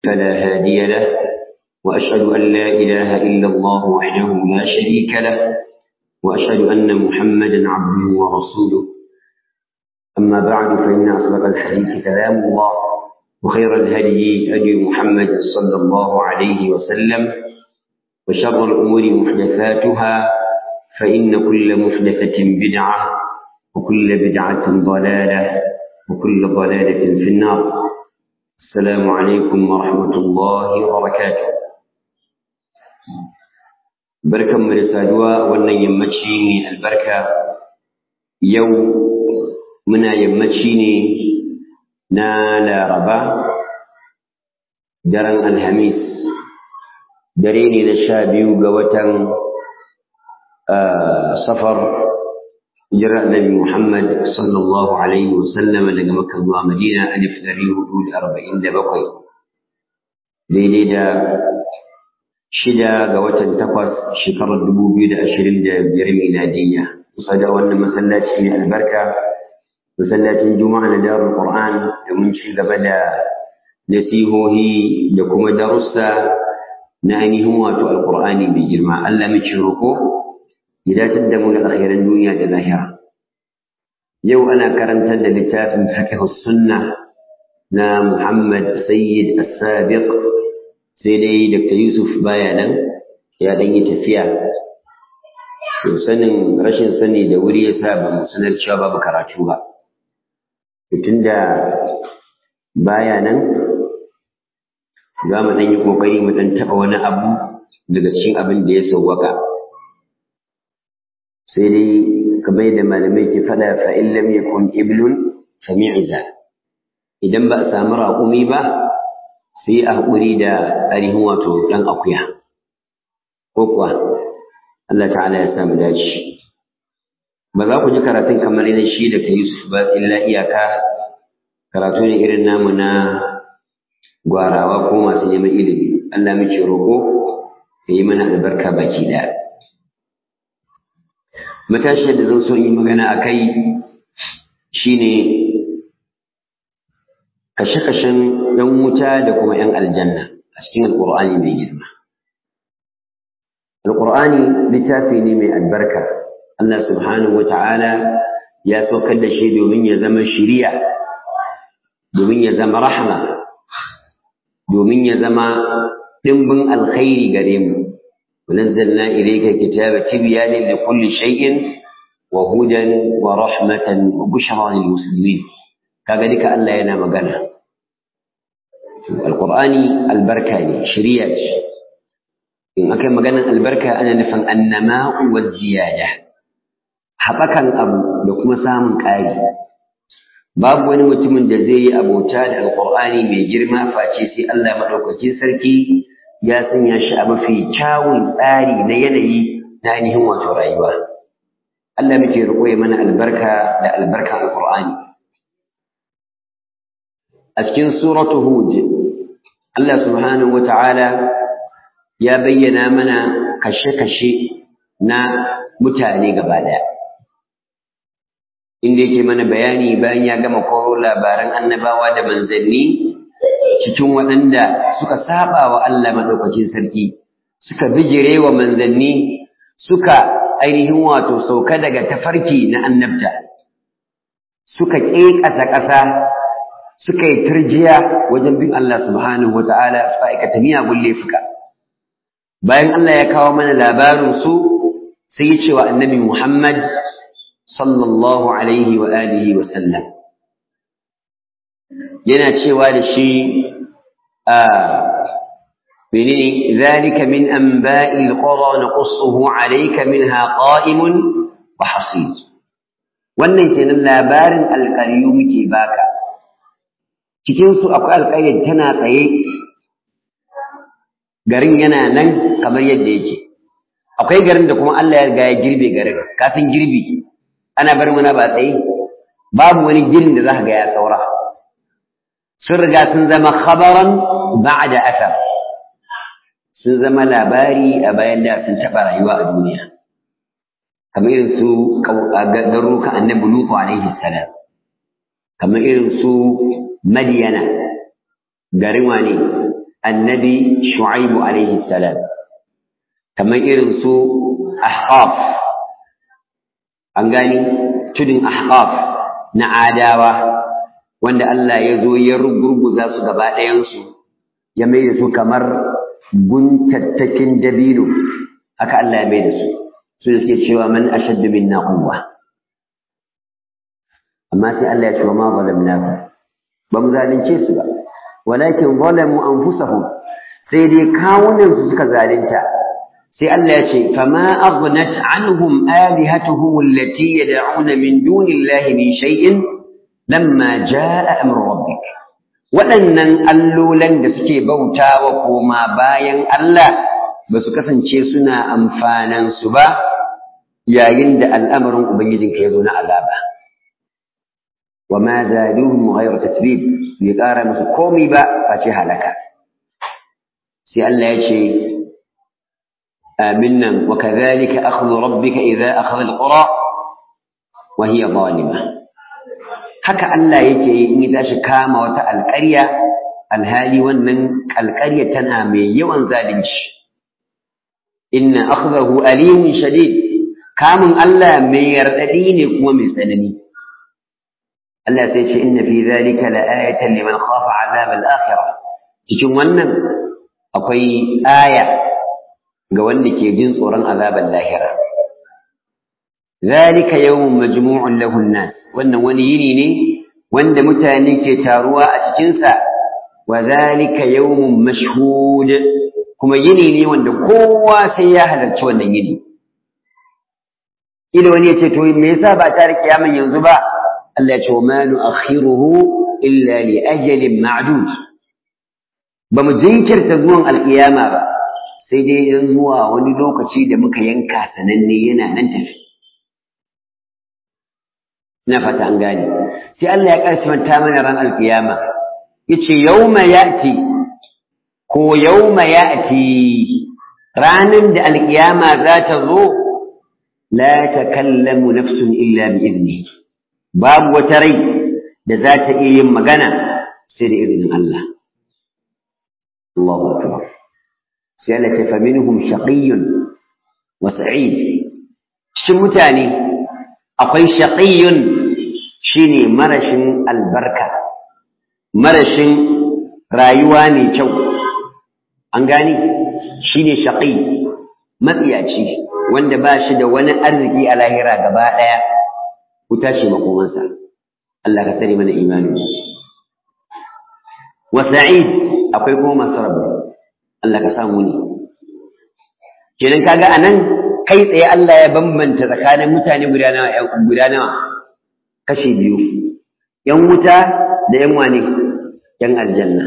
فلا هادي له وأشهد أن لا إله إلا الله وحده لا شريك له وأشهد أن محمدا عبده ورسوله أما بعد فإن أصدق الحديث كلام الله وخير الهدي هدي محمد صلى الله عليه وسلم وشر الأمور محدثاتها فإن كل محدثة بدعة وكل بدعة ضلالة وكل ضلالة في النار السلام عليكم ورحمة الله وبركاته بركة مرسالوا وأن يمتشيني البركة يوم منا يمتشيني na laraba daren alhamis dare ne na sha biyu ga watan safar jira annabi muhammad sallallahu alaihi wasallam daga makka zuwa madina alif dari hudu da arba'in da bakwai daidai da shida ga watan takwas shekarar dubu biyu da ashirin da biyar miladiyya kusa da wannan masallaci mai albarka masallacin juma'a na darul qur'an da mun ci gaba da nasihohi da kuma darussa na ainihin wato alqur'ani mai girma Allah muke roko ya datar da mu da alkhairan duniya da lahira yau ana karantar da littafin fiqh sunna na Muhammad Sayyid As-Sabiq sai dai Dr. Yusuf baya nan ya dan yi tafiya to sanin rashin sani da wuri ya sa ba mu sanar cewa babu karatu ba tun da baya nan za mu ɗan yi ƙoƙari mu ɗan taɓa wani abu daga cikin abin da ya sauwaka sai dai kamar da malamai ke faɗa fa in lam yakun iblun sami'iza idan ba a samu raƙumi ba sai a haƙuri da ainihin wato ɗan akuya ko kuwa Allah ta'ala ya samu dace ba za ku ji karatun kamar yadda shi da ka Yusuf ba illa iyaka karatu ne irin namu na gwarawa ko masu neman ilimi Allah muke roƙo ya yi mana albarka baki ɗaya matashiyar da zan so yi magana a kai shine kashe-kashen ‘yan wuta da kuma ‘yan aljanna a cikin alƙur'ani mai girma alƙur'ani littafi ne mai albarka Allah subhanahu wa ta'ala ya saukar da shi domin ya zama shiriya, domin ya zama rahama, domin ya zama ɗimbin alkhairi gare mu. ونزلنا إليك كتاب تبيان لكل شيء وهدى ورحمة وبشرى للمسلمين كذلك ألا ينام قنا القرآن البركة شريعة إن أكرم قنا البركة أنا نفهم النماء والزيادة haɓakan abu da kuma samun ƙari babu wani mutumin da zai yi abota da alƙur'ani mai girma face sai Allah maɗaukacin sarki ya sanya shi a mafi kyawun tsari na yanayi na ainihin wato rayuwa Allah muke riƙo ya mana albarka da albarkan alƙur'ani a cikin suratu hud Allah subhanahu wata'ala ya bayyana mana kashe-kashe na mutane gaba ɗaya inda yake mana bayani bayan ya gama koro labaran annabawa da manzanni cikin waɗanda suka saba wa Allah maɗaukacin sarki suka bijire wa manzanni suka ainihin wato sauka daga tafarki na annabta suka ƙeƙasa ƙasa suka yi turjiya wajen bin Allah subhanahu wa ta'ala su aikata miyagun laifuka bayan Allah ya kawo mana labarin su sai ya ce wa annabi Muhammad sallallahu alaihi wa alihi wa sallam yana cewa da shi a menene zalika min anba'il qura naqussuhu alayka minha qa'imun wa hasid wannan kenan labarin alƙaryu muke baka cikin su akwai alƙaryar tana tsaye garin yana nan kamar yadda yake akwai garin da kuma Allah ya riga ya girbe garin kafin girbi ana barin wani ba tsaye babu wani girin da za ka ga ya saura sun riga sun zama khabaran ba'da asar sun zama labari a bayan da sun taɓa rayuwa a duniya kamar irin su garurukan annabi lutu alaihi salam kamar irin su madiyana garin wane annabi shu'aibu alaihi salam kamar irin su ahqaf an gani tudun ahqaf na adawa wanda Allah ya zo ya rugurguza su gaba ɗayansu ya mai da su kamar guntattakin dabino haka Allah ya mai da su su suke cewa man ashaddu minna quwwa amma sai Allah ya ce wa ma zalamnakum ba mu zalunce su ba walakin zalamu anfusahum sai dai kawunan su suka zalunta sai Allah ya ce fama aghnat anhum alihatuhum allati yad'una min dunillahi min shay'in lamma jaa amru rabbik waɗannan allolan da suke bautawa koma bayan Allah ba su kasance suna amfanan su ba yayin da al'amarin ubangijinka ya zo na azaba وما زادوهم غير تتبيب يقارى musu komai ba face halaka sai Allah ya ce aminnan wa kadhalika akhdhu rabbika idha akhadha alqura wa hiya zalima haka Allah yake in ya tashi kama wata alƙarya alhali wannan alƙarya tana mai yawan zalunci inna akhdahu alimun shadid kamun Allah mai yardadi ne kuma mai tsanani Allah sai ce inna fi zalika la'ayatan liman khafa azab al-akhirah cikin wannan akwai aya ga wanda ke jin tsoron azaban lahira zalika yawmun majmu'un lahu an-nas wannan wani yini ne wanda mutane ke taruwa a cikin sa wa zalika yawmun mashhud kuma yini ne wanda kowa sai ya halarci wannan yini ila wani ya ce to me yasa ba ta kiyaman yanzu ba Allah ce wa ma nu'akhiruhu illa li ajalin ma'dud ba mu jinkirta zuwan alkiyama ba sai dai yan zuwa wani lokaci da muka yanka sananne yana nan tafi ina fata an gane sai Allah ya karshimanta mana ran alkiyama yace yawma ya'ti ko yawma ya'ti ranan da alkiyama za ta zo la takallamu nafsun illa bi idnihi babu wata rai da za ta iya yin magana sai da izinin Allah. Allahu Akbar. Sai Allah ta faminhum shaqiyyun wa sa'id. Cikin mutane akwai shaqiyyun shine marashin albarka, marashin rayuwa ne kyau. An gani shine shaqi matsiyaci wanda ba shi da wani arziki a lahira gaba ɗaya. wuta ce makomansa Allah ka tsare mana imanin wa sa'id akwai kuma masu rabu Allah ka samu ne kenan kaga anan kai tsaye Allah ya bambanta tsakanin mutane guda nawa guda nawa kashi biyu yan wuta da yan wane yan aljanna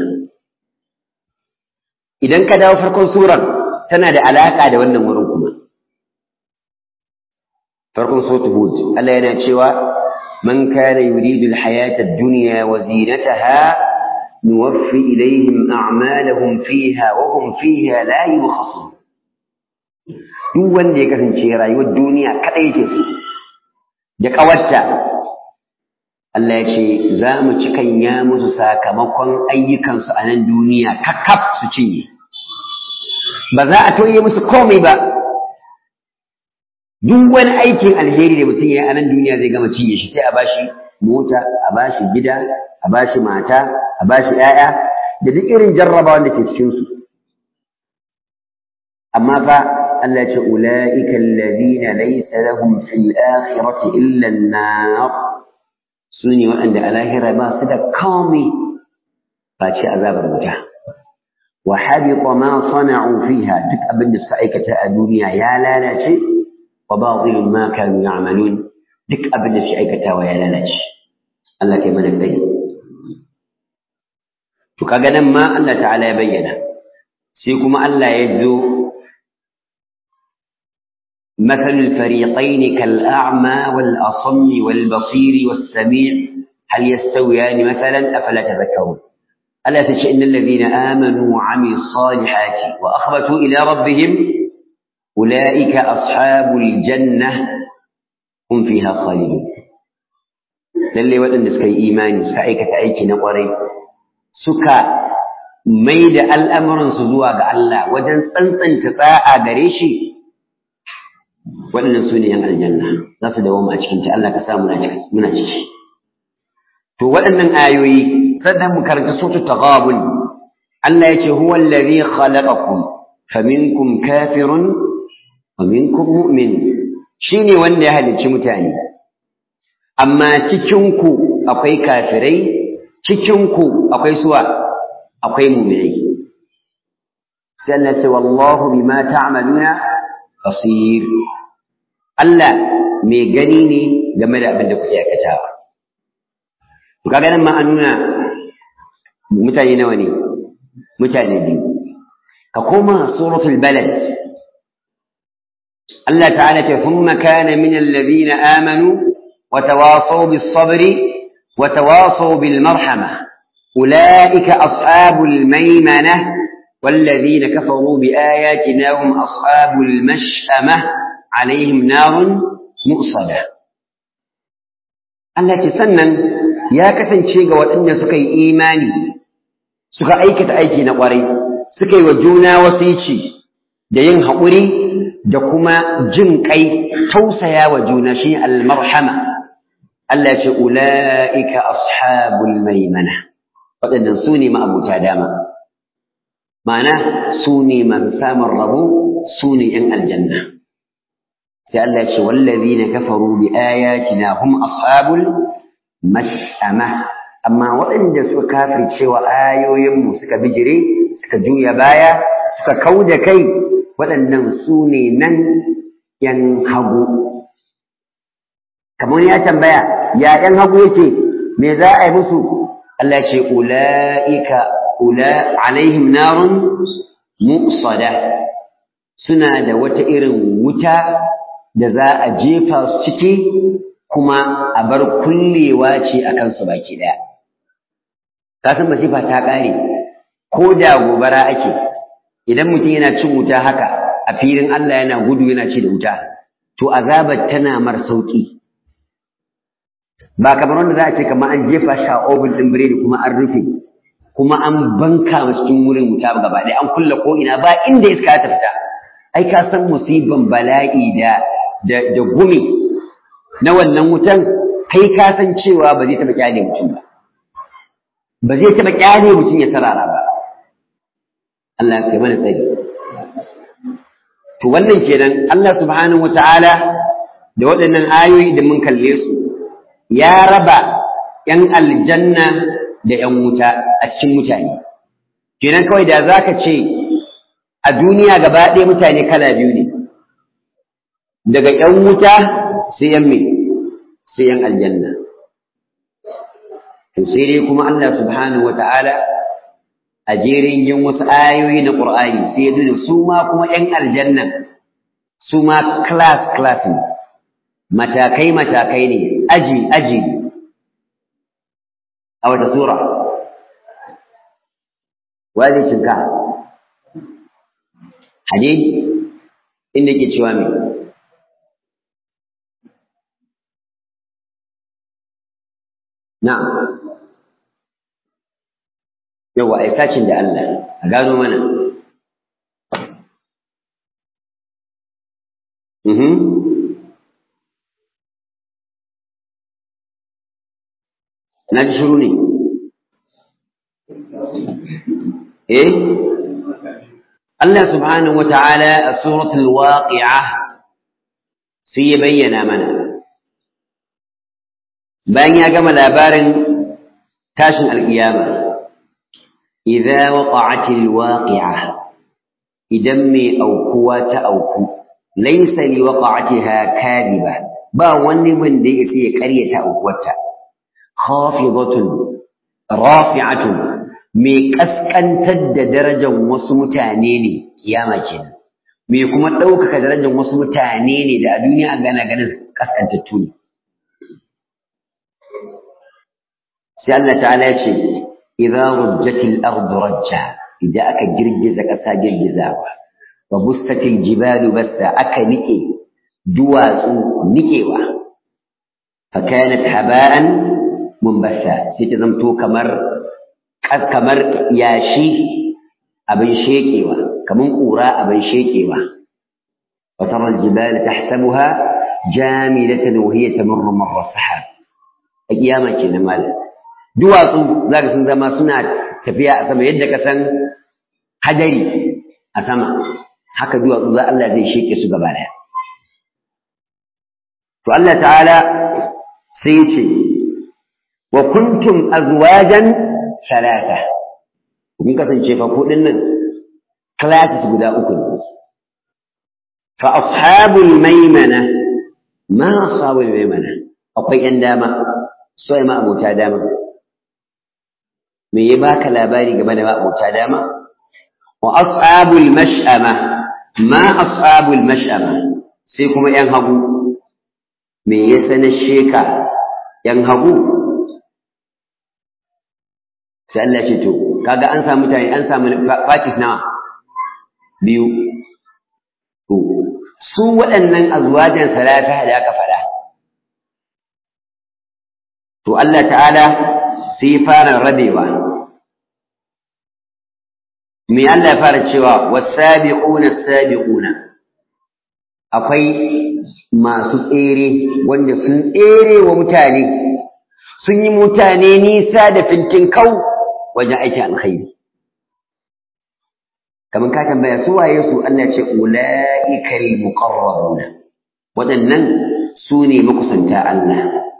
idan ka dawo farkon surar tana da alaka da wannan wurin kuma farkon sautu hud Allah yana cewa man kana yuridu alhayata ad-dunya wa zinataha nuwaffi ilayhim a'malahum fiha wa hum fiha la yubkhasun duk wanda ya kasance rayuwar duniya kadai ce da kawarta Allah ya ce za mu cikanya musu sakamakon ayyukansu a nan duniya kakkaf su cinye ba za a toye musu komai ba duk wani aikin alheri da mutum ya yi a nan duniya zai gama cinye shi sai a bashi mota a bashi gida a bashi mata a bashi 'ya'ya da duk irin jarrabawa da ke cikin su amma fa Allah ya ce ulaika alladhina laysa lahum fil akhirati illa an-nar sune waɗanda a lahira ba su da komai face azabar wuta wa habita ma sana'u fiha duk abin da suka aikata a duniya ya lalace وباطل ما كانوا يعملون duk abin da shi aikatawa ya lalace Allah kai mana tsayi to kaga nan ma Allah ta'ala ya bayyana sai kuma Allah ya zo مثل الفريقين كالأعمى والأصم والبصير والسميع هل يستويان مثلا أفلا تذكرون ألا تشاء إن الذين آمنوا وعملوا الصالحات وأخبتوا إلى ربهم أولئك أصحاب الجنة هم فيها خالدون lalle waɗanda suka yi imani suka aikata aiki na ƙwarai suka mai da al'amuransu zuwa ga Allah wajen tsantsanta tsa'a gare shi waɗannan su ne ‘yan aljanna za su dawo a cikinta Allah ka sa muna ciki. To waɗannan ayoyi sannan mu karanta sotu taghabun Allah ya ce huwa allazi khalaqakum faminkum kafirun wa minkum mu'min shine wanda ya halicci mutane amma cikin ku akwai kafirai cikin ku akwai suwa akwai mu'minai sai Allah ce wallahu bima ta'maluna basir Allah mai gani ne game da abin da kuke aikatawa to kaga nan ma an nuna mutane nawa ne mutane biyu ka koma suratul balad Allah ta'ala ce thumma kana min alladhina amanu wa tawasaw bis sabri wa tawasaw bil marhama ulaika ashabul maymanah والذين كفروا بآياتنا هم أصحاب المشأمة عليهم نار مؤصدة Allah ce sannan ya kasance ga waɗanda suka yi imani suka aikata aiki na ƙwarai suka yi wa juna wasici da yin haƙuri da kuma jin ƙai tausaya wa juna shi almarhama Allah ce ula'ika ashabul maimana waɗannan su ne ma'abuta dama ma'ana su ne man samun rabo su ne ‘yan aljanna sai Allah ce wallazi na kafaru bi ayatina hum ashabul mash'ama amma waɗanda suka kafirce wa ayoyinmu suka bijire suka juya baya suka kau da kai waɗannan su ne nan ‘yan hagu kamar ya tambaya ya ‘yan hagu yake me za a yi musu Allah ce ula'ika ula alaihim narun mu'sada suna da wata irin wuta da za a jefa su ciki kuma a bar kullewa ce a kansu baki ɗaya. Kasan masifa ta ƙare, ko da gobara ake, idan mutum yana cin wuta haka a filin Allah yana gudu yana ci da wuta, to azabar tana mar sauƙi. Ba kamar wanda za a ce kamar an jefa shi a obin ɗin biredi kuma an rufe, kuma an banka wa cikin wurin wuta gaba ɗaya an kulle ko ina ba inda iska ta fita. Ai ka san musiban bala'i da da da gumi na wannan wutan kai ka san cewa ba zai taɓa kyale mutum ba ba zai taɓa kyale mutum ya sarara ba Allah ya mana tsari to wannan kenan Allah subhanahu wataala da waɗannan ayoyi da mun kalle su ya raba ‘yan aljanna da ‘yan wuta a cikin mutane kenan kawai da za ka ce a duniya gaba ɗaya mutane kala biyu ne daga ‘yan wuta sai ‘yan mai sai ‘yan aljanna. To sai dai kuma Allah subhanahu wa ta'ala a jerin yin wasu ayoyi na ƙur'ani sai ya nuna su ma kuma ‘yan aljanna su ma class-class ne, matakai-matakai ne, aji-aji a wata sura. Waje cinka, hade inda ke cewa mai Na'am. Yawa ai sacin da Allah a gano mana. Mhm. Na ji shiru ne. Eh? Allah subhanahu wa ta'ala a suratul waqi'a sai ya bayyana mana. bayan ya gama labarin tashin alƙiyama idza waqa'atil waqi'a idan mai aukuwa ta auku laysa li waqa'atiha kadiba ba wani wanda yake ya ƙaryata aukuwarta khafidatun rafi'atun mai kaskantar da darajar wasu mutane ne kiyama kenan mai kuma ɗaukaka darajar wasu mutane ne da a duniya gana ganin kaskantattu ne sai Allah ta'ala ce idza rujjatil ardu rajja idan aka girgiza ƙasa girgizawa wa bustatil jibalu basta aka nike duwatsu nikewa fa kanat haba'an munbassa sai ta zamto kamar kamar yashi abin shekewa kamar ƙura abin shekewa وترى الجبال تحسبها جامدة وهي تمر مر السحاب أياما كنا مالا duwatsu za ka sun zama suna tafiya a sama yadda ka san hadari a sama haka duwatsu za Allah zai sheke su gaba daya to Allah ta'ala sai ce wa kuntum azwajan salata kun kasance fa kudin nan classes guda uku ne fa ashabul maimana ma ashabul maimana akwai yan dama so ma abota dama me ya baka labari game da abota dama wa ashabul mash'ama ma ashabul mash'ama sai kuma yan hagu me ya sanar sheka yan hagu sai Allah ce to kaga an samu mutane an samu fatis nawa biyu to su waɗannan azwajan salata da aka faɗa to Allah ta'ala sai fara rabewa me Allah ya fara cewa wasabiquna sabiquna akwai masu tsere wanda sun tsere wa mutane sun yi mutane nisa da fintin kau wajen aikin alkhairi kamar ka tambaya su waye su Allah ce ulaikal muqarrabuna waɗannan su ne makusanta Allah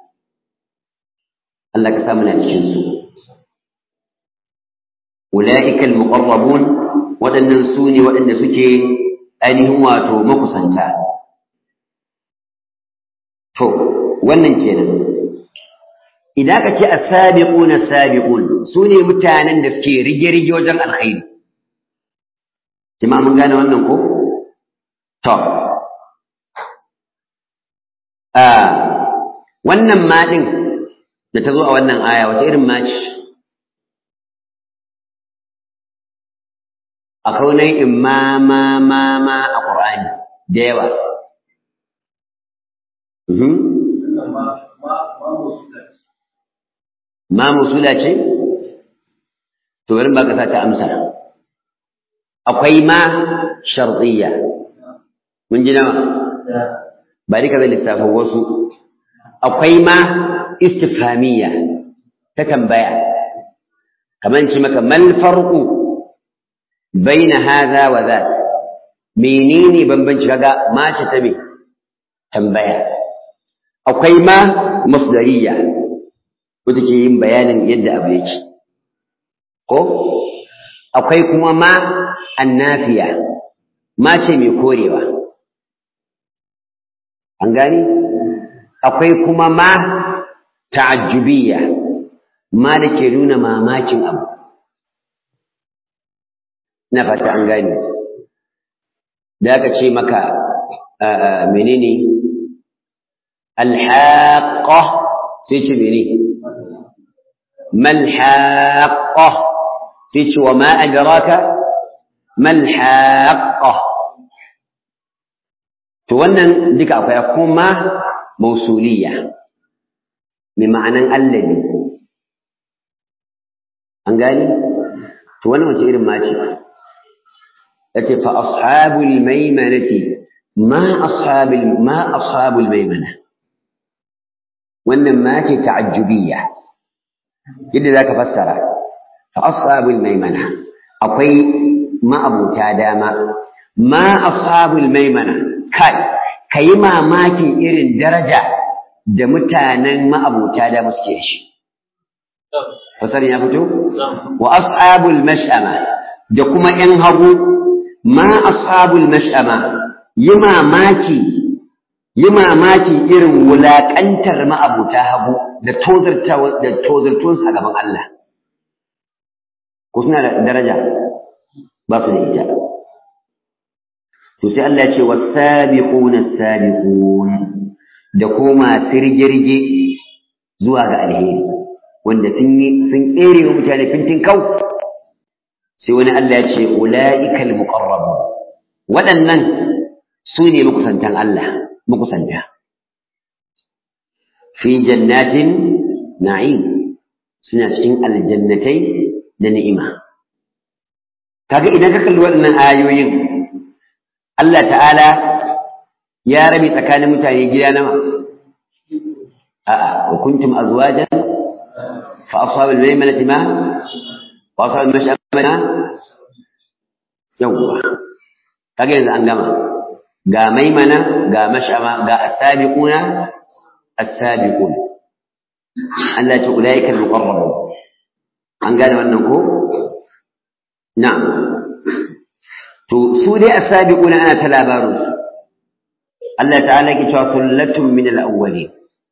Allah ka samu na cikin su ulaikal muqarrabun waɗannan su ne waɗanda suke ainihin wato makusanta to wannan kenan idan ka ce as-sabiqun as-sabiqun su ne mutanen da suke rige-rige wajen alkhairi jama'a mun gane wannan ko to a wannan ma din da ta zo a wannan aya wata irin ma ce akwai nau'in ma ma ma ma a Qur'ani da yawa ma musula ce to bari ba ka sa ta amsa akwai ma shartiyya mun ji nawa ba dika zai lissafin wasu akwai ma istifhamiyya ta tambaya kamar ce maka mal farqu baina hadha wa dha menene bambanci kaga ma ce ta me tambaya akwai ma masdariyya wata ke yin bayanin yadda abu yake ko akwai kuma ma annafiya ma ce mai korewa an gani akwai kuma ma ta'ajjubiyya ma da ke nuna mamakin abu na fata an gani da aka ce maka menene alhaƙa sai ce mene malhaƙa sai ce wa ma adraka malhaƙa to wannan duka akwai kuma mausuliya mai ma'anan allabi an gani to wannan wace irin mace yace fa ashabul maimanati ma ashabul ma ashabul maimana wannan ma ce ta'ajjubiyya yadda zaka fassara fa ashabul maimana akwai ma'abuta dama ma ashabul maimana kai kayi mamakin irin daraja da mutanen ma'abuta dama suke shi fasarin ya fito wa ashabul mash'ama da kuma yan hagu ma ashabul mash'ama yi mamaki yi mamaki irin wulaƙantar ma'abuta hagu da tozartuwarsu a gaban Allah. Ko suna da daraja ba su da ita. To sai Allah ce wa sabiquna sabiqun da kuma sirgirge zuwa ga alheri wanda sun yi sun ƙere wa mutane fintin kau sai wani Allah ya ce ulaikal muqarrabun waɗannan su ne makusantan Allah makusanta fi jannatin na'im suna cikin aljannatai da ni'ima kaga idan ka kalli waɗannan ayoyin Allah ta'ala ya rabe tsakanin mutane gida nawa a'a wa kuntum azwajan fa ashabul maymanati ma wa ashabul mash'amana yawwa kaga yanzu an gama ga maimana ga mash'ama ga as-sabiquna as-sabiqun Allah ya ce ulaika al-muqarrabun an gane wannan ko na'am to su dai as-sabiquna ana ta labarin su Allah ta'ala ke cewa sullatun min al-awwalin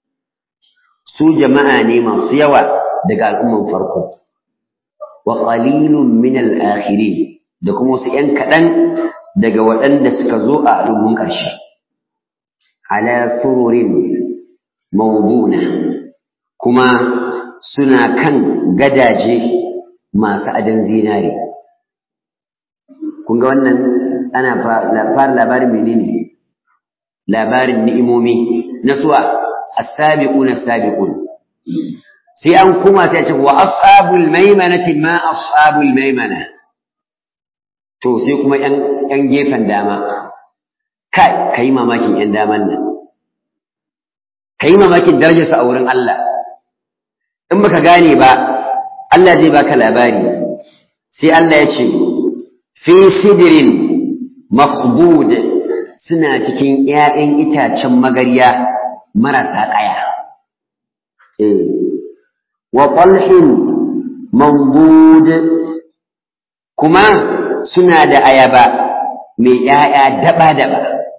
su jama'a ne masu yawa daga al'umman farko wa qalilun min al-akhirin da kuma wasu ‘yan kaɗan daga waɗanda suka zo a al'ummun ƙarshe ala sururin mawduna kuma suna kan gadaje masu adon zinare kun ga wannan ana fara labarin menene labarin ni'imomi na suwa as-sabiqun as-sabiqun sai an kuma sai ce wa ashabul maimanati ma ashabul maimana to sai kuma yan yan gefen dama kai kai mamakin yan daman nan kai mamakin darajarsa a wurin Allah in baka gane ba Allah zai baka labari sai Allah ya ce fi sidrin makhdud suna cikin ƴaƴan itacen magarya marasa ƙaya eh wa talhin mamdud kuma suna da ayaba mai ƴaƴa daba-daba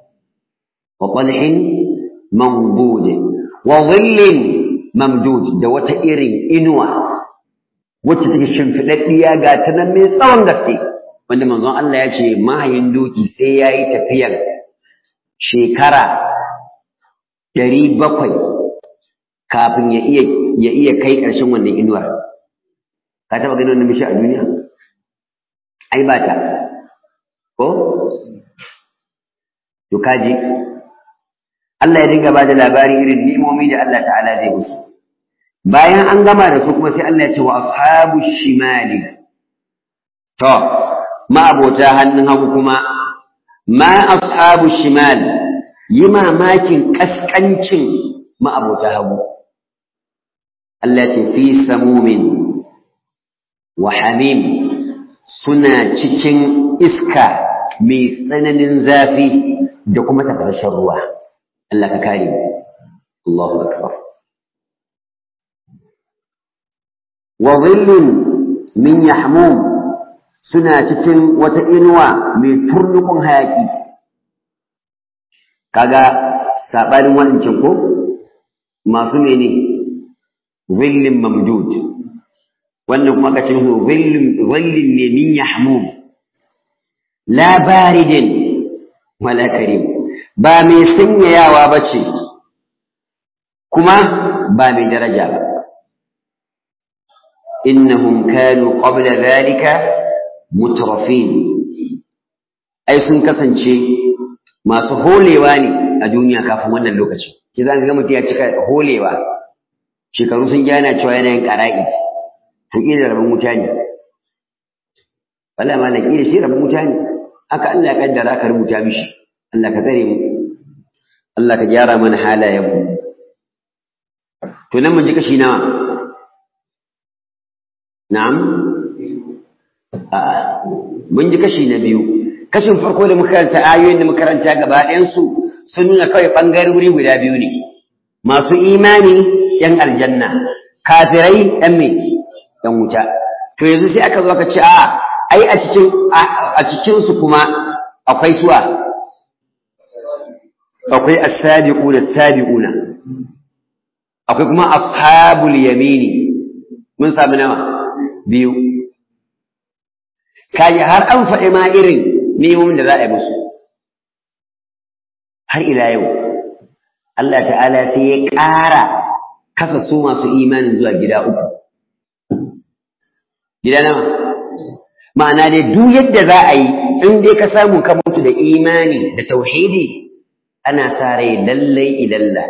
wa talhin mamdud wa dhillin mamdud da wata irin inuwa wacce take shimfiɗaɗɗiya ga ta nan mai tsawon gaske wanda manzon Allah ya ce mahayin doki sai ya yi tafiyar shekara ɗari bakwai kafin ya iya ya iya kai ƙarshen wannan inuwar ka taɓa ganin wannan bishi a duniya ai ba ta ko to kaji Allah ya dinga ba da labarin irin ni'imomi da Allah ta'ala zai musu bayan an gama da su kuma sai Allah ya ce wa ashabu shimali to ma'abota hannun hagu kuma ma ashabu shimal yi mamakin kaskancin ma'abota hagu Allah ce fi samumin wa hamim suna cikin iska mai tsananin zafi da kuma tafashin ruwa Allah ka kare Allahu akbar wa dhillin min yahmum suna cikin wata inuwa mai turnukun hayaki kaga sabanin wancan ko masu mene zillin mamdud wannan kuma kace musu zillin zillin ne min yahmum la baridin wala karim ba mai sanyayawa bace kuma ba mai daraja ba innahum kanu qabla dhalika mutrafin ai sun kasance masu holewa ne a duniya kafin wannan lokaci ki zan ga mutum ya cika holewa shekaru sun gyana cewa yana yin ƙara'i to ƙila rabin wuta ne wala ma na ƙila shi rabin wuta ne haka Allah ya kaddara aka rubuta mishi Allah ka tsare mu Allah ka gyara mana halayen mu to nan mun ji kashi nawa na'am a'a mun ji kashi na biyu kashin farko da muka karanta ayoyin da muka karanta gaba ɗayansu sun nuna kawai ɓangarori guda biyu ne masu imani ‘yan aljanna kafirai ‘yan me ‘yan wuta to yanzu sai aka zo aka ce a ai a cikin a cikin su kuma akwai suwa akwai as-sabiquna as-sabiquna akwai kuma ashabul yamini mun sami nawa biyu kaji har an faɗi ma irin nemomin da za a yi musu har ila yau Allah ta'ala sai ya ƙara kasa su masu imanin zuwa gida uku gida nawa ma'ana dai duk yadda za a yi in dai ka samu ka mutu da imani da tauhidi ana sa rai lallai ilalla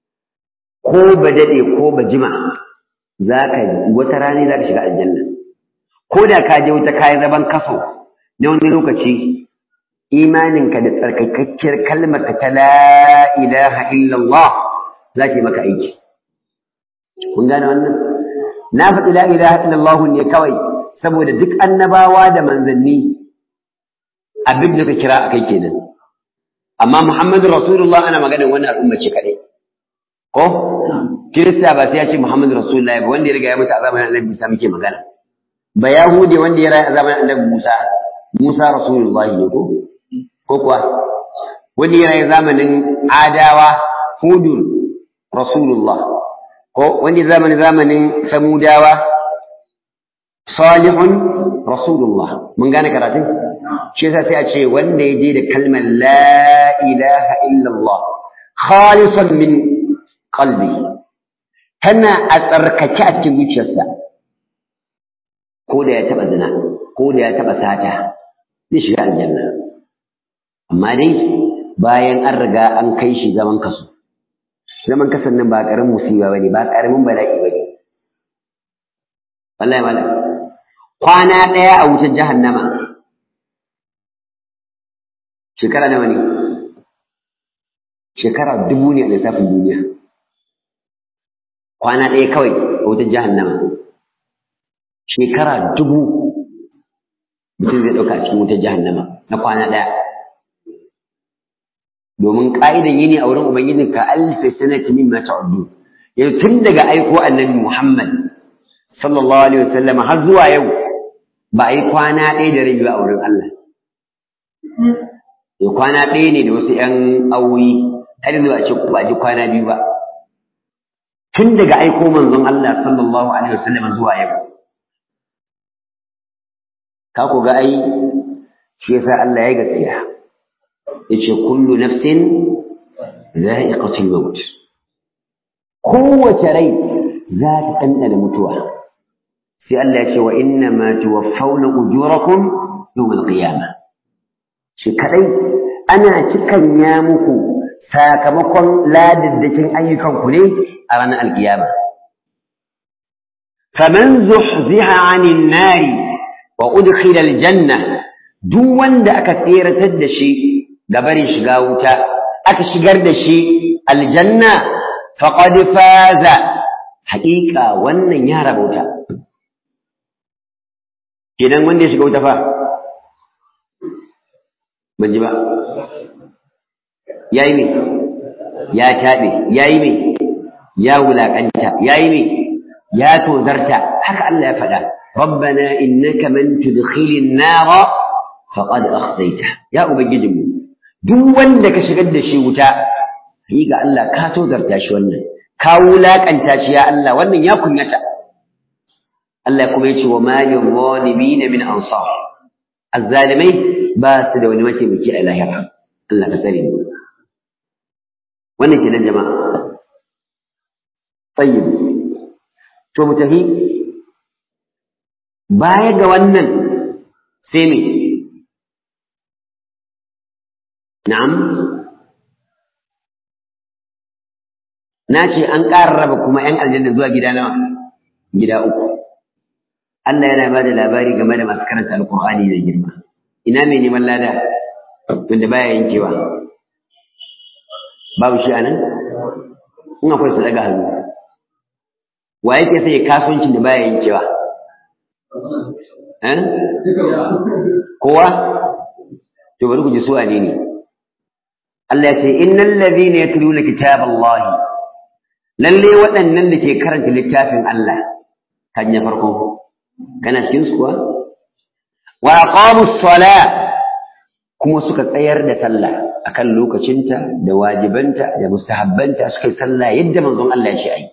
ko ba daɗe ko ba jima za ka wata rana za ka shiga aljanna ko da ka je wuta kayi zaban kaso na wani lokaci imaninka da tsarkakakkiyar kalmar ka ta la ilaha illallah za ta yi maka aiki kun gane wannan na faɗi la ilaha illallah ne kawai saboda duk annabawa da manzanni abin da ka kira a kai kenan amma muhammadu rasulullah ana maganar wani al'umma ce kaɗai ko kirista ba sai ya ce muhammadu rasulullah ba wanda ya riga ya mutu a zamanin annabi musa muke magana ba yahude wanda ya rayu a zamanin annabi musa musa rasulullah ne ko ko kuwa wanda ya rayu zamanin adawa hudun rasulullah ko wanda ya zamanin zamanin samudawa salihun rasulullah mun gane karatun shi yasa sai a ce wanda ya je da kalmar la ilaha illallah khalisan min qalbi tana a tsarkake a cikin zuciyarsa ko da ya taba zina ko da ya taba sata zai shiga aljanna amma dai bayan an riga an kai shi zaman kaso zaman kasan nan ba karamin musiba bane ba karamin bala'i bane wallahi malam kwana ɗaya a wutar jahannama shekara nawa ne shekara dubu ne a lissafin duniya kwana ɗaya kawai a wutar jahannama shekara dubu mutum zai ɗauka a cikin wutar jahannama na kwana ɗaya domin ƙa'idan yini a wurin ubangiji ka alfi sanati min ma ta'uddu yanzu tun daga aiko annabi Muhammad sallallahu alaihi wasallam har zuwa yau ba a yi kwana ɗaya da rabi a wurin Allah ya kwana ɗaya ne da wasu ‘yan awoyi har yanzu a ce ba ji kwana biyu ba tun daga aiko manzon Allah sallallahu alaihi wasallam zuwa yau ka ku ga ai shi yasa Allah ya gaskiya yace kullu nafsin za'iqatul maut kowace rai za ta ɗanɗana mutuwa sai Allah ya ce wa inna ma tuwaffawna ujurakum yawm al-qiyamah shi kadai ana cikan ya muku sakamakon ladaddakin ayyukan ku ne a ranar alkiyama faman zuhziha 'anil nari wa udkhila aljanna duk wanda aka tseratar da shi ga barin shiga wuta aka shigar da shi aljanna faqad faza haƙiƙa wannan ya rabauta kenan wanda ya shiga wuta fa ban ji ba yayi me ya taɓe yayi me ya wulaƙanta yayi me ya tozarta haka Allah ya faɗa ربنا إنك من تدخل النار فقد أخزيته يا أبجدم duk wanda ka shigar da shi wuta yi ga Allah ka tozarta shi wannan ka wulaƙanta shi ya Allah wannan ya kunyata Allah kuma ya ce wa malin zalimin min ansar azzalimai ba su da wani mataimaki a lahira Allah ka tsare mu wannan kenan jama'a tayyib to mu tafi baya ga wannan sai me na'am na ce an ƙara raba kuma 'yan aljanna zuwa gida nawa gida uku Allah yana ba da labari game da masu karanta alƙur'ani da girma ina mai neman lada wanda baya yankewa babu shi anan in akwai su daga hannu wa yake sai kasuwancin da baya yankewa eh kowa to bari ku ji su wane ne Allah ya ce innal ladhina yatluna kitaballahi lalle waɗannan da ke karanta littafin Allah kan ya farko kana cikin su kuwa wa aqamus sala kuma suka tsayar da sallah akan lokacinta da wajibanta da mustahabbanta suka yi sallah yadda manzon Allah ya ce ai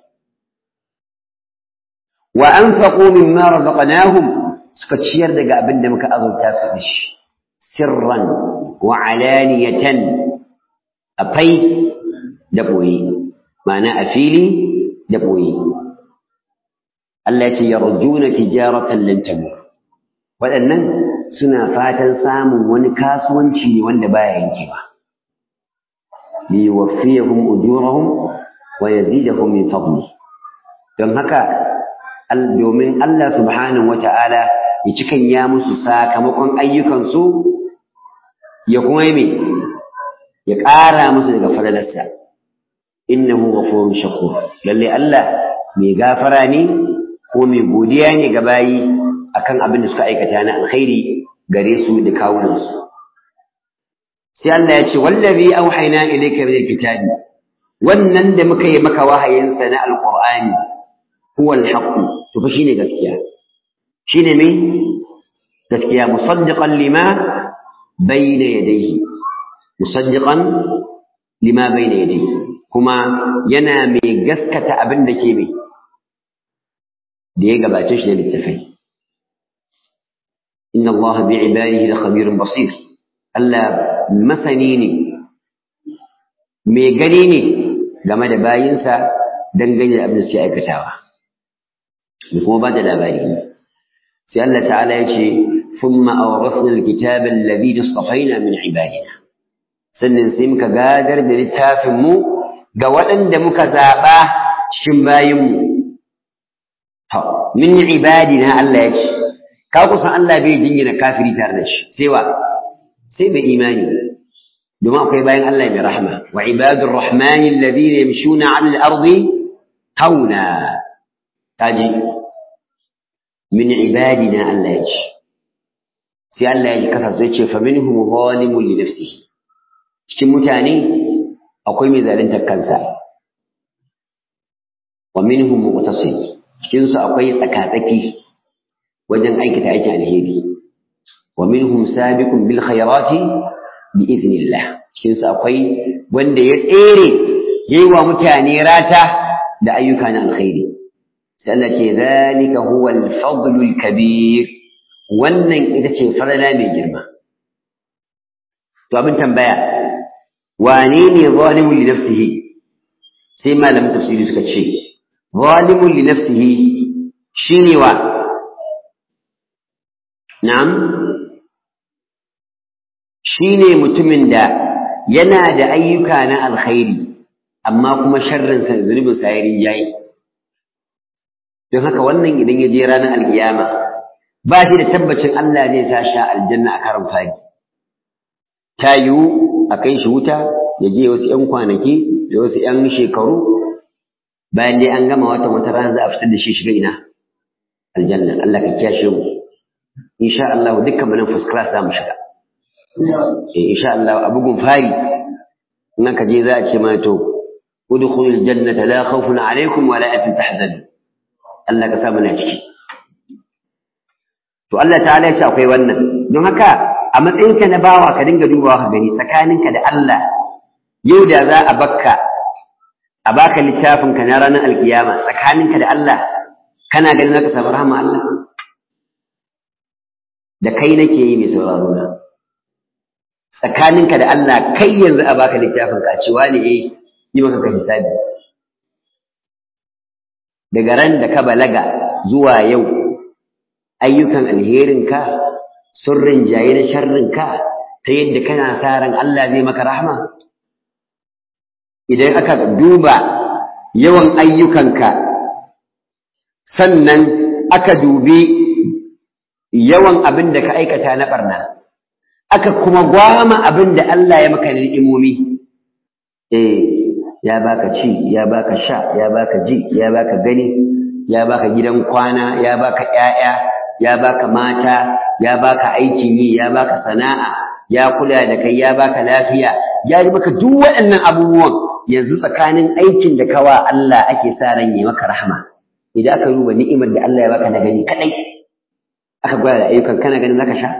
wa anfaqu mimma razaqnahum suka ciyar daga abin da muka azurta su da shi sirran wa alaniyatan afai da boye ma'ana a fili da boye Allah ya ce yarjuna tijaratan lan tamur waɗannan suna fatan samun wani kasuwanci ne wanda baya yankewa li yuwaffiyahum ujurahum wa yazidahum min fadli don haka domin Allah subhanahu wata'ala ya cikan ya musu sakamakon ayyukansu ya kuma yi ya ƙara musu daga falalarsa innahu ghafurun shakur lalle Allah mai gafara ne ko mai godiya ne ga bayi akan abin da suka aikata na alkhairi gare su da kawunansu sai Allah ya ce wallazi auhayna ilayka min alkitabi wannan da muka yi maka wahayin sa na alqur'ani huwa alhaq to fa shine gaskiya shine me gaskiya musaddiqan lima bayna yadayhi musaddiqan lima bayna yadayhi kuma yana mai gaskata abin da ke mai da ya gabace shi da littafai inna allaha bi ibadihi la khabirun basir Allah masani ne mai gani ne game da bayinsa dangane da abin da suke aikatawa da kuma ba da labari sai Allah ta'ala ya ce ثم أورثنا الكتاب الذي اصطفينا من عبادنا sannan sai muka gadar da littafinmu ga waɗanda muka zaɓa cikin bayinmu min ibadina Allah ya ce ka kusan Allah bai jingina kafiri tare da shi sai wa sai mai imani domin akwai bayan Allah mai rahma wa ibadur rahmani alladhina yamshuna 'ala al-ardi hauna taji min ibadina Allah ya ce sai Allah ya kasa sai ce fa minhum zalimun li nafsihi cikin mutane akwai mai zaluntar kansa wa minhum muqtasid cikin su akwai tsakatsaki wajen aikata aikin alheri wa minhum sabiqun bil khairati bi idnillah cikin su akwai wanda ya tsere yayi wa mutane rata da ayyuka na alkhairi sai Allah ce zalika huwa al-fadlu al-kabir wannan ita ce farala mai girma to abin tambaya wane ne zalimun li nafsihi sai malamin tafsiri suka ce zalimun li nafsihi shine wa na'am shine mutumin da yana da ayyuka na alkhairi amma kuma sharrin sa zunubin sa yayi yayi don haka wannan idan ya je ranar alkiyama ba shi da tabbacin Allah zai sa shi aljanna a karan fari ta yiwu a kai shi wuta ya je wasu ‘yan kwanaki da wasu ‘yan shekaru bayan dai an gama wata wata rana za a fitar da shi shiga ina aljanna Allah ka kiyashe mu insha Allah dukkan mu nan first class za mu shiga eh insha Allah a bugun fari in ka je za a ce mana to udkhulul jannata la khawfun alaykum wa la antum tahzanun Allah ka sa mu na ciki to Allah ta'ala ya ce akwai wannan don haka a matsayinka na bawa ka dinga dubawa ka gani tsakaninka da Allah yau da za a bakka a baka littafinka na ranar alkiyama tsakaninka da Allah kana ganin zaka samu rahama Allah da kai nake yi mai sauraro na tsakaninka da Allah kai yanzu a baka littafinka a cewa ne eh yi maka ka hisabi daga ran da ka balaga zuwa yau ayyukan alherinka sun rinjaye na sharrinka ta yadda kana sa ran Allah zai maka rahama idan aka duba yawan ayyukanka sannan aka dubi yawan abin da ka aikata na barna aka kuma gwama abin da Allah ya maka ni'imomi eh ya baka ci ya baka sha ya baka ji ya baka gani ya baka gidan kwana ya baka ƴaƴa ya baka mata ya baka aikin yi ya baka sana'a ya kula da kai ya baka lafiya ya yi maka duk waɗannan abubuwan yanzu tsakanin aikin da kawa Allah ake sa ran yi maka rahma idan aka duba ni'imar da Allah ya baka na gani kadai aka gwada da ayyukan kana ganin zaka sha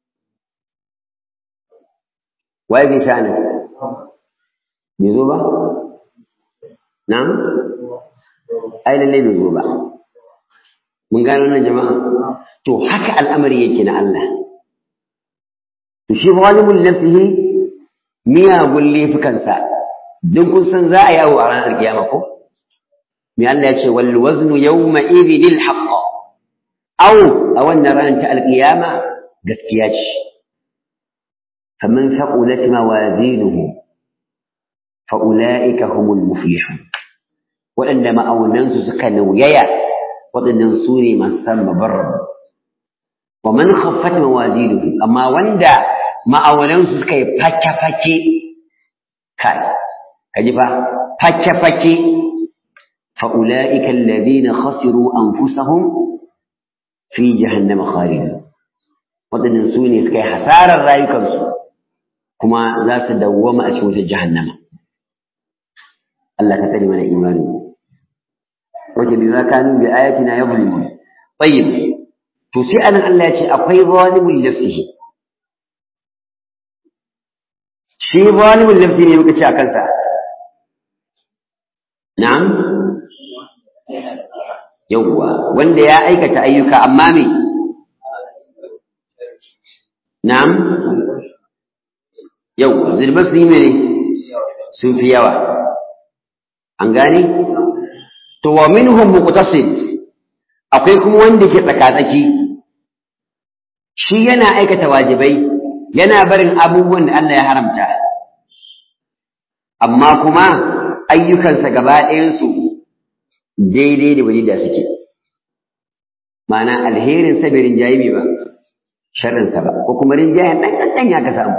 waye bai sha nan bai zo ba na'am ai lalle bai zo ba mun gano nan jama'a to haka al'amari yake na Allah to shi zalimul nafsihi miyagun laifukansa don kun san za a yawo a ranar kiyama ko me Allah ya ce wal waznu yawma idhil haqq aw a wannan ranar ta alkiyama gaskiya ce faman thaqulat mawazinuhu fa ulaika humul muflihun waɗanda ma'aunansu suka nauyaya waɗannan su ne masu san mabarrabu wa man khaffat mawazinuhu amma wanda ma'auran su suka yi fake fake kai kaji fa fake fake fa ulaika alladhina khasiru anfusahum fi jahannama khalidun wadannan su ne suka yi hasarar rayukansu kuma za su dawwama a cikin wutar jahannama Allah ka tsare mana imani wace bi ma kanu bi ayatina yuzlimun tayyib to sai anan Allah ya ce akwai zalimul nafsihi shi zalimul nafsi ne muka ce a kansa na'am yawwa wanda ya aikata ayyuka amma me na'am yawwa zirbar su yi mene sun fi yawa an gane to wa minhum muqtasid akwai kuma wanda ke tsakatsaki shi yana aikata wajibai yana barin abubuwan da Allah ya haramta amma kuma ayyukansa gaba ɗayansu daidai da waje da suke ma'ana alherin sa bai rinjaye ba sharrinsa ba ko kuma rinjayen ɗan ƙanƙan ya ka samu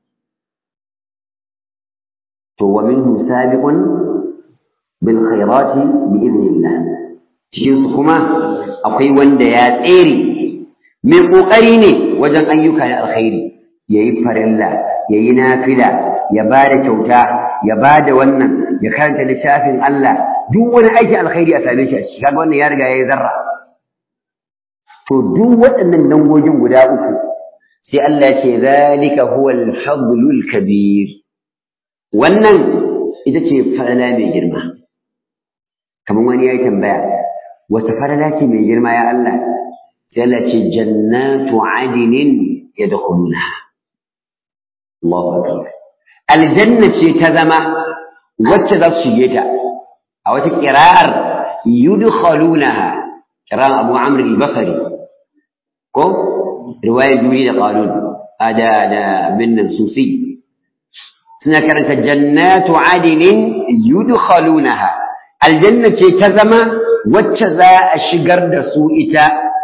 to wa minhu sabiqun bil khairati bi idnillah cikin su kuma akwai wanda ya tsere mai kokari ne wajen ayyuka na alkhairi yayi farilla yayi nafila ya bada kyauta ya bada wannan ya karanta littafin Allah duk wani aiki alkhairi a same shi a ciki kaga wannan ya riga yayi zarra to duk waɗannan dangogin guda uku sai Allah ya ce zalika huwa al-fadlul kabir wannan ita ce falala mai girma kamar wani ya yi tambaya wata falala ce mai girma ya Allah sai Allah ce jannatu adinin yadkhuluna Allahu akbar aljanna ce ta zama wacce za su shige ta a wata qira'ar yudkhalunaha qira'an Abu Amr al-Basri ko riwayar Juri da Qalun ada da bin Susi suna karanta jannatu adinin yudkhalunaha aljanna ce ta zama wacce za a shigar da su ita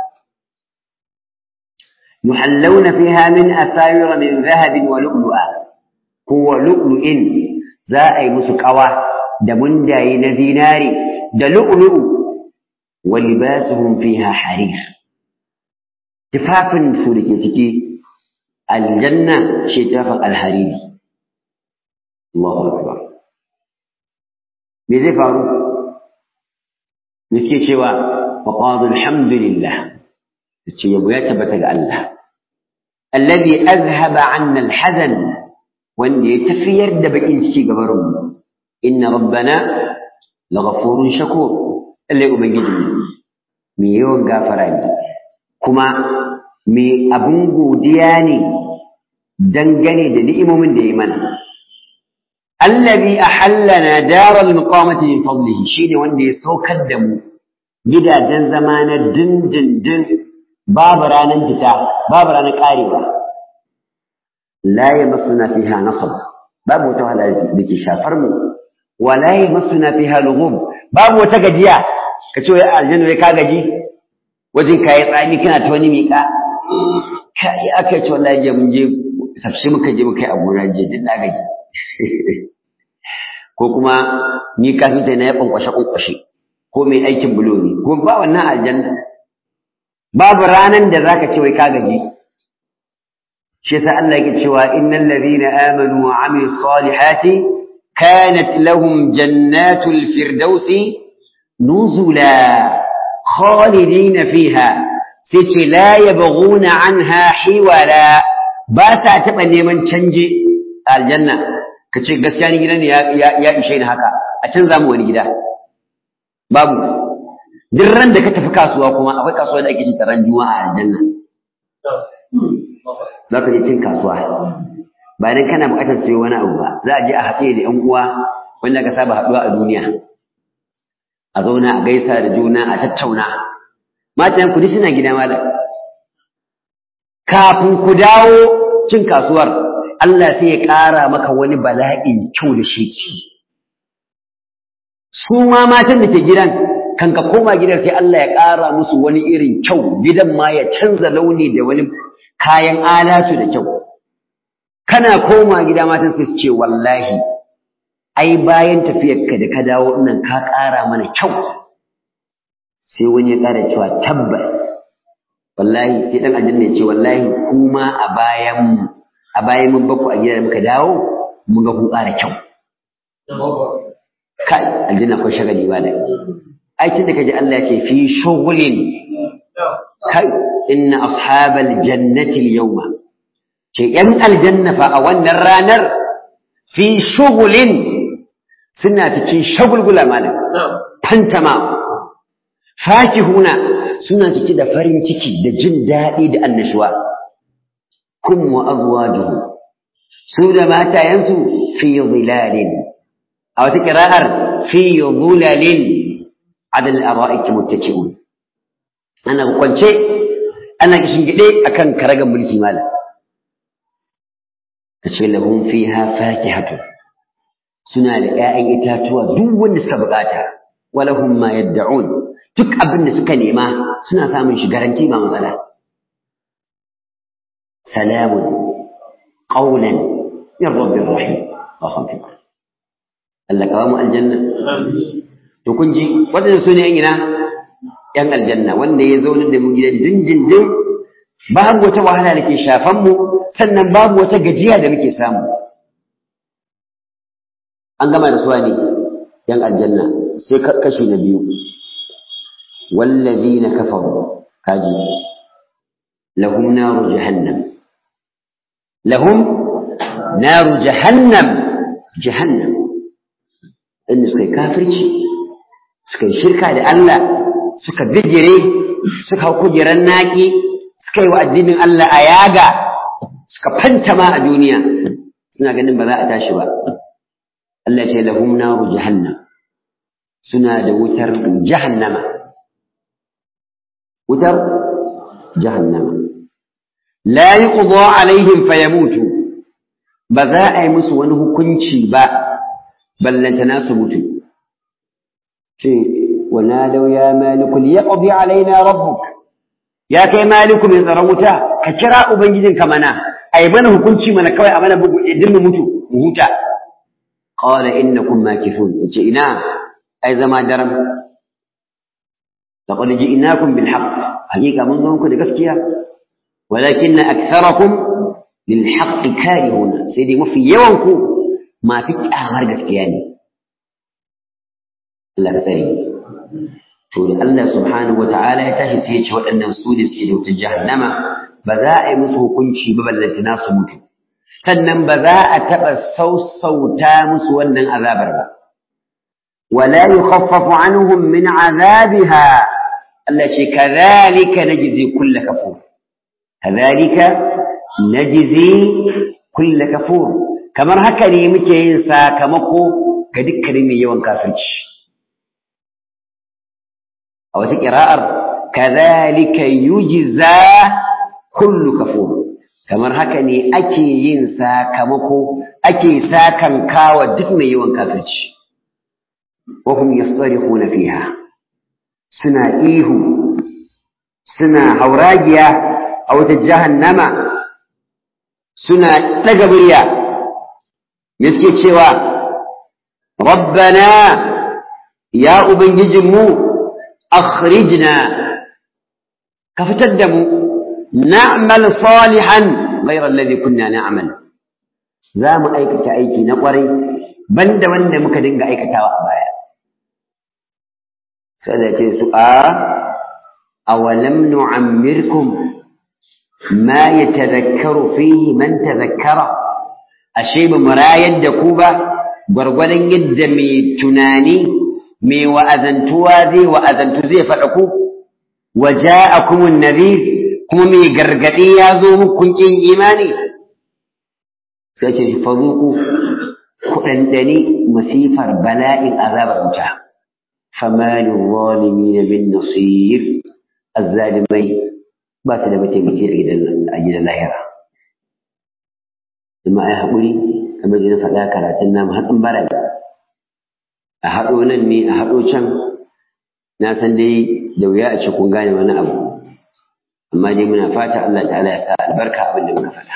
yuhallawna fiha min asawir min dhahabin wa lu'lu'a ko lu'lu'in za a yi musu kawa da mundaye na zinari da lu'lu'u wa libasuhum fiha harir tufafin su da ke ciki aljanna ce tafin alhariri Allahu akbar me zai faru suke cewa wa qadu alhamdulillah ce yabo ya tabbata ga Allah alladhi azhaba 'anna alhazan wanda ya tafiyar da bakin ciki gabarin mu inna rabbana laghafurun shakur Allah ubangiji me yawan gafara ne kuma me abun godiya ne dangane da ni'imomin da ya mana allazi ahallana daral muqamati min fadlihi shine wanda ya saukar da mu gidajen zama na dindindin babu ranar fita babu ranar karewa la yamassuna fiha nasab babu wata wahala da ke shafar mu wa la yamassuna fiha lughub babu wata gajiya ka ce wai aljanna wai ka gaji wajen kayi tsami kana ta wani miƙa kai aka ce wallahi je mun je tafsir muka je muka yi a gona je din na gaji ko kuma ni kafin sai na ya kwankwashe kwankwashe ko mai aikin bulo ne ko ba wannan aljanna babu ranan da zaka ce wai ka gaji shi yasa Allah yake cewa innal ladhina amanu wa amilus salihati kanat lahum jannatul firdausi nuzula khalidina fiha sai ce la yabghuna anha hiwala ba ta taɓa neman canje aljanna ka ce gaskiya ni gidan ya ishe ni haka a canza mu wani gida babu duk ran da ka tafi kasuwa kuma akwai kasuwa da ake cin ran juma'a a aljanna za ka je cin kasuwa ba dan kana buƙatar sayo wani abu ba za a je a haɗe da ƴan uwa wanda ka saba haɗuwa a duniya a zauna a gaisa da juna a tattauna matan ku suna gida malam kafin ku dawo cin kasuwar Allah sai ya ƙara maka wani bala'in kyau da sheki su ma matan da ke gidan kan ka koma gidan sai Allah ya ƙara musu wani irin kyau gidan ma ya canza launi da wani kayan alatu da kyau kana koma gida matan sai su ce wallahi ai bayan tafiyarka da ka dawo nan ka ƙara mana kyau sai wani ya ƙara cewa tabbas wallahi sai dan aljanna ya ce wallahi kuma a bayan mu a bayan mun baku a gidan muka dawo mun ga kun ƙara kyau kai aljanna ko shagali ba da ai tunda kaji Allah ya ce fi shughulin kai inna ashabal jannati al-yawma ce yan aljanna fa a wannan ranar fi shughulin suna cikin shagulgula malam fantama fakihuna suna cike da farin ciki da jin daɗi da annashuwa kun wa azwajuhu su da matayensu fi zilalin a wata kira'ar fi zulalin adal ara'iki muttaki'un ana kwance ana kishin gide akan karagan mulki malam kace lahum fiha fakihatu suna da ƴaƴan itatuwa duk wanda suka bukata walahum ma yad'un duk abin da suka nema suna samun shi garanti ba matsala salamun qawlan min rabbir rahim wa khamsin Allah ka mu aljanna to kun ji wadannan sune yan ina yan aljanna wanda ya zo da mu gidan dindindin babu wata wahala da ke shafan mu sannan babu wata gajiya da muke samu an gama da suwa ne yan aljanna sai kashi na biyu wallazina kafaru kaji lahum naru jahannam lahum naru jahannam jahannam inda suka yi kafirci suka yi shirka da Allah suka bijire suka hau kujerar naƙi suka yi wa addinin Allah a yaga suka fantama a duniya suna ganin ba za a tashi ba Allah ce lahum naru jahannam suna da wutar jahannama wutar jahannama la yuqda alaihim fayamutu ba za a yi musu wani hukunci ba ballantana su mutu ce wa nadaw ya maliku liyaqdi alaina rabbuk ya kai maliku mai tsaron wuta ka kira ubangijinka mana a yi mana hukunci mana kawai a mana bugu idan mu mutu mu huta qala innakum makithun yace ina ai zama daram laqad ji'nakum bil haqq hakika mun zo muku da gaskiya walakinna aktharakum lil haqq karihun sai dai mafi yawan ku ma fi kyamar gaskiya ne Allah ka tsare to da Allah subhanahu wata'ala ya tashi sai ya ce waɗannan su ne suke da wutar jahannama ba za a yi musu hukunci ba ballantana su mutu sannan ba za a taɓa sausauta musu wannan azabar ba wala yukhaffafu anhum min azabiha Allah ce kadhalika najzi kull kafur kadhalika najzi kull kafur kamar haka ne muke yin sakamako ga dukkanin mai yawan kafirci a wata ƙira'ar kadhalika yujza kullu kafur kamar haka ne ake yin sakamako ake sakan kawa duk mai yawan kafirci wa hum yastarihuna fiha suna ihu suna hauragiya a wata jahannama suna ɗaga murya me suke cewa rabbana ya ubangijinmu akhrijna ka fitar da mu na'mal salihan ghayra alladhi kunna na'mal za mu aikata aiki na kwarai banda wanda muka dinga aikatawa a baya sai da ce su a awalam nu'ammirkum ma yatadhakkaru fihi man tadhakkara ashe ba mu rayar da ku ba gwargwadon yadda mai tunani mai wa'azantuwa zai wa'azantu zai faɗa ku wa ja'akumun nadhir kuma mai gargaɗi ya zo muku kun kin imani sai ce fazuku ku ɗanɗani masifar bala'in azabar wuta famali zalimin bin nasir azzalimai ba su da mataimaki a gidan lahira kuma ai haƙuri kamar da na faɗa karatun namu hatsin bara a haɗo nan ne a haɗo can na san dai da wuya a ce kun gane wani abu amma dai muna fata Allah ta'ala ya sa albarka abin da muka faɗa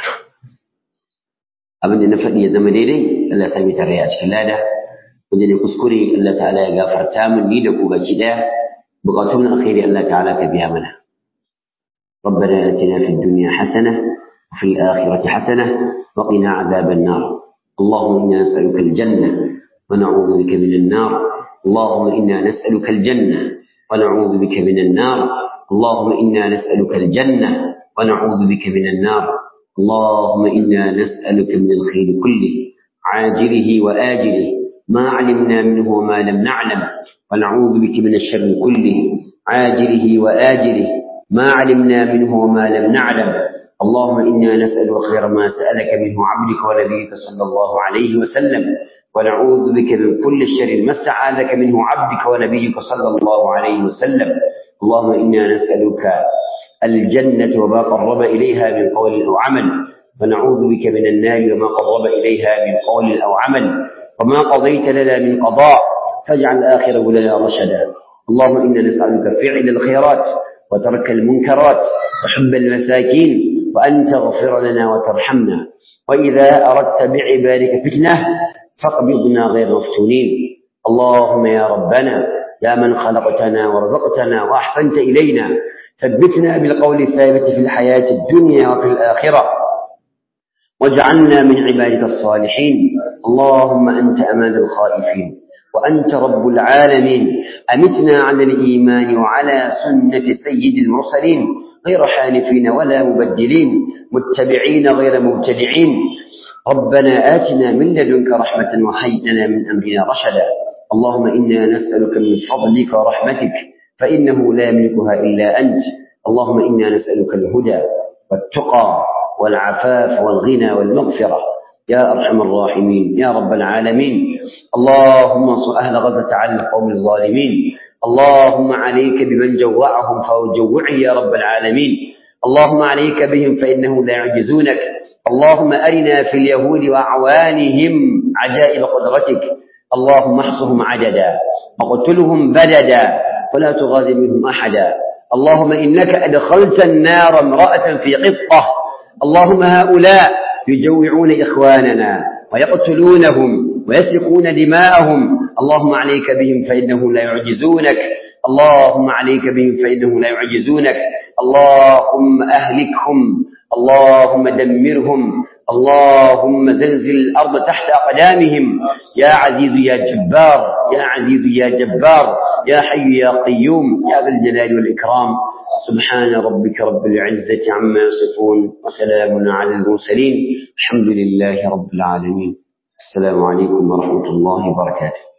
abin da na faɗi ya zama daidai Allah ya sami tare a cikin lada wanda ne kuskure Allah ta'ala ya gafarta min ni da ku baki daya bukatun alkhairi Allah ta'ala ka biya mana ربنا آتنا في الدنيا حسنة وفي الآخرة حسنة وقنا عذاب النار اللهم إنا نسألك الجنة ونعوذ بك من النار اللهم إنا نسألك الجنة ونعوذ بك من النار اللهم إنا نسألك الجنة ونعوذ بك من النار اللهم إنا نسألك من الخير كله عاجله وآجله ما علمنا منه وما لم نعلم ونعوذ بك من الشر كله عاجله وآجله ما علمنا منه وما لم نعلم اللهم إنا نسأل خير ما سألك منه عبدك ونبيك صلى الله عليه وسلم ونعوذ بك من كل شر ما استعاذك منه عبدك ونبيك صلى الله عليه وسلم اللهم إنا نسألك الجنة وما قرب إليها من قول أو عمل ونعوذ بك من النار وما قرب إليها من قول أو عمل وما قضيت لنا من قضاء فاجعل آخره لنا رشدا اللهم إنا نسألك فعل الخيرات وترك المنكرات وحب المساكين وأن تغفر لنا وترحمنا وإذا أردت بعبادك فتنة فاقبضنا غير مفتونين اللهم يا ربنا يا من خلقتنا ورزقتنا وأحسنت إلينا ثبتنا بالقول الثابت في الحياة الدنيا وفي الآخرة واجعلنا من عبادك الصالحين اللهم أنت أمان الخائفين وأنت رب العالمين أمتنا على الإيمان وعلى سنة سيد المرسلين غير حانفين ولا مبدلين متبعين غير مبتدعين ربنا آتنا من لدنك رحمة وهيئ لنا من أمرنا رشدا اللهم إنا نسألك من فضلك ورحمتك فإنه لا يملكها إلا أنت اللهم إنا نسألك الهدى والتقى والعفاف والغنى والمغفرة يا أرحم الراحمين يا رب العالمين اللهم انصر أهل غزة على القوم الظالمين اللهم عليك بمن جوعهم فجوعه يا رب العالمين اللهم عليك بهم فإنهم لا يعجزونك اللهم أرنا في اليهود وأعوانهم عجائب قدرتك اللهم احصهم عددا وقتلهم بددا ولا تغادر منهم أحدا اللهم إنك أدخلت النار امرأة في قطة اللهم هؤلاء يجوعون إخواننا ويقتلونهم ويسرقون دماءهم اللهم عليك بهم فإنهم لا يعجزونك اللهم عليك بهم فإنهم لا يعجزونك اللهم أهلكهم اللهم دمرهم اللهم زلزل الأرض تحت أقدامهم يا عزيز يا جبار يا عزيز يا جبار يا حي يا قيوم يا ذا الجلال والإكرام سبحان ربك رب العزة عما يصفون وسلام على المرسلين الحمد لله رب العالمين السلام عليكم ورحمة الله وبركاته